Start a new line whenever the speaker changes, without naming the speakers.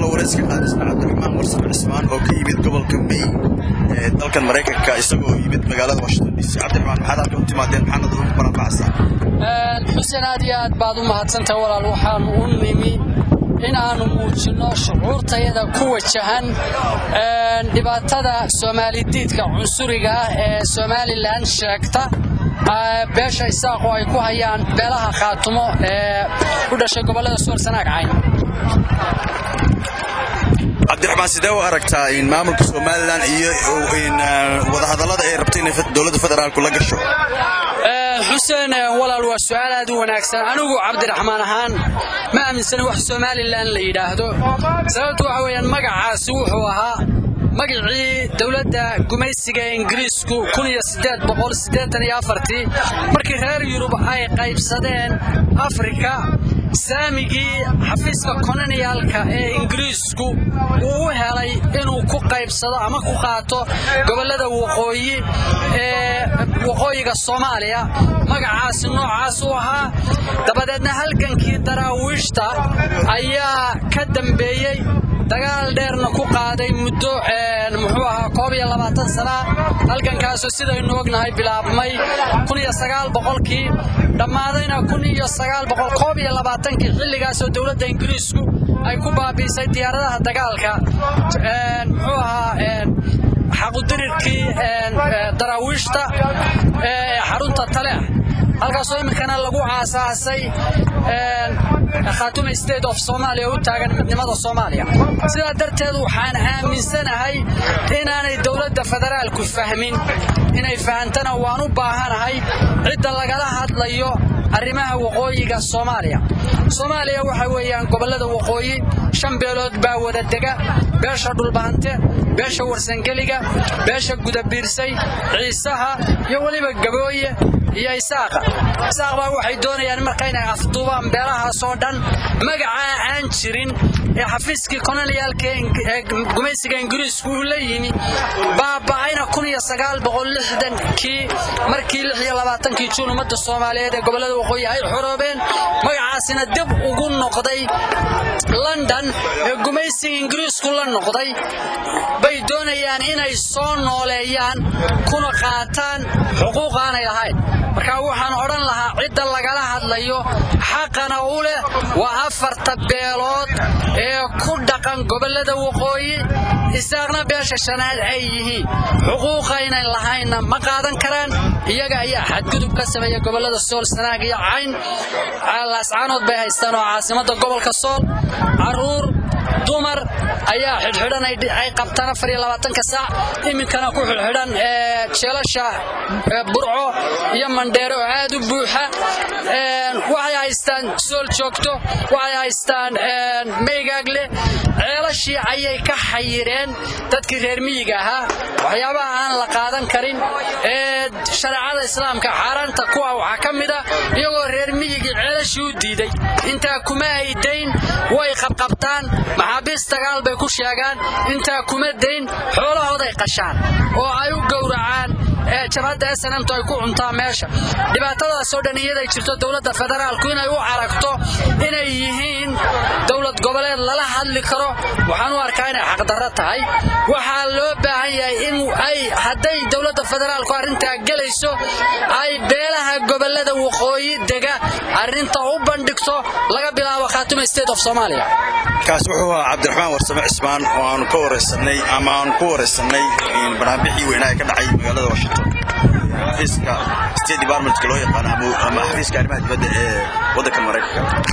kaloo warayska qaadisna cabdiraxmaan warsame cismaan oo ka yimid gobolka may ee dalkan maraykanka isagoo yimid magaalada washington d c cabdiraxmaan maxaad halkan u timaadeen maxaanad ugu baranbacsan
xuseen aad iyo aad baad u mahadsantahay walaal waxaanu u nimi in aanu muujinno shucuurtayada ku wajahan dhibaatada soomaalidiidka cunsuriga ah ee somalilan sheegta beesha isaaqo ay ku hayaan beelaha khaatumo ee u dhashay gobollada suwarsanaag cayn
cabdiraxmaan sidee u aragtaa in maamulka somalilan iyo wadahadallada ay rabta inay dowladda federaalku la gasho
xuseen walaal waa su'aal aad u wanaagsan anigu cabdiraxmaan ahaan ma aaminsana wax somalilan la yidhaahdo sababtu waxa weeyaan magacaasi wuxuu ahaa magacii dowladda gumaysiga ingiriisku markii reer yurub ay qaybsadeen afrika saamigii xafiiska koloniyaalka ee ingiriisku uu u helay inuu ku qaybsado ama ku qaato gobollada waqooyi ee waqooyiga soomaaliya magacaasi noocaas u ahaa dabadeedna halgankii daraawiishta ayaa ka dambeeyey dagaal dheerna ku qaaday muddo muxuu ahaa koob iyo labaatan sana halgankaasoo sidaynu ognahay bilaabmay kun iyo sagaal boqolkii dhammaadayna kun iyo sagaal boqol koob iyo labaatankii xilligaasoo dowladda ingiriisku ay ku baabiisay diyaaradaha dagaalka muxuu ahaa xaqudirirkii daraawiishta ee xarunta taleex halkaasoo iminkana lagu aasaasay khaatuma state of somalia u taagan midnimada soomaaliya sidaa darteed waxaan aaminsanahay inaanay dowladda federaalku fahmin inay fahantana waan u baahanahay cidda lagala hadlayo arrimaha waqooyiga soomaaliya soomaaliya waxa weeyaan gobollada waqooyi shan beelood baa wada dega beesha dhulbahante beesha warsangeliga beesha gudabiirsay ciisaha iyo weliba gabooye iyo isaaqa isaaq baa waxay doonayaan marka inay afduubaan beelahaasoo dhan magacaa aan jirin ee xafiiskii koloniyaalka ee gumaysiga ingiriisku uu la yimi baaba'ayna kun iyo sagaal boqol lixdankii markii lix iyo labaatankii juun ummadda soomaaliyeed ee gobollada waqooyi ay xoroobeen magacaasina dib ugu noqday london ee gumaysiga ingiriisku la noqday bay doonayaan inay soo nooleeyaan kuna qaataan xuquuq aanay lahayn marka waxaan odhan lahaa cidda lagala hadlayo xaqana u leh waa afarta beelood ee ku dhaqan gobollada waqooyi isaaqna beesha shanaad ay yihiin xuquuqaynan lahaynna ma qaadan karaan iyaga ayaa xadgudub ka sameeya gobollada sool sanaag iyo cayn laascaanood bay haystaan oo caasimadda gobolka sool caruur dumar ayaa xidhxidhan ay qabtaan afar iyo labaatanka saac iminkana ku xidhxidhan jeelasha burco iyo mandheere oo aad u buuxa waxay haystaan sool joogto waxay haystaan meygaagle ceelashii ayay ka xayireen dadkii reer miyiga ahaa waxyaabaha aan la qaadan karin ee shareecada islaamka xaaraanta kuwa waxaa ka mida iyagoo reer miyigii ceelashii u diiday intaa kuma ay dayn way qabqabtaan maxaabiis dagaal bay ku sheegaan intaa kuma dayn xoolahooday qashaan oo ay u gowracaan jabhadda snmtu ay ku cuntaa meesha dhibaatadaasoo dhan iyaday jirto dowladda federaalku inay u aragto inay yihiin dowlad goboleed lala hadli karo waxaan u arkaa inay xaqdarro tahay waxaa loo baahan yahay in ay hadday dowladda federaalku arrintaa gelayso ay beelaha gobollada waqooyi dega arrinta u bandhigto laga bilaabo khaatuma state of somalia
kaas wuxuu ahaa cabdiraxmaan warsame cismaan oo aanu ka waraysanay ama aanu ku waraysanay barnaamijii weynaa ee ka dhacay magaalada washington xafiiska state departmentka loo yaqaano ama xafiiska arrimaha dibadda ee waddanka maraykanka